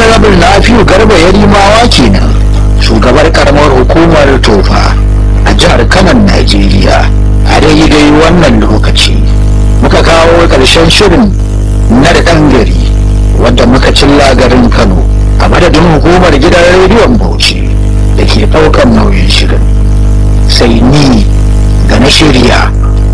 honorable nafiu garba yarimawa kenan shugabar karamar hukumar tofa a jihar kanan najeriya a daidai wannan lokaci muka kawo ƙarshen shirin na da ɗan gari wadda muka cilla garin kano a madadin hukumar gidan rediyon bauchi da ke ɗaukar nauyin shirin sai ni da na shirya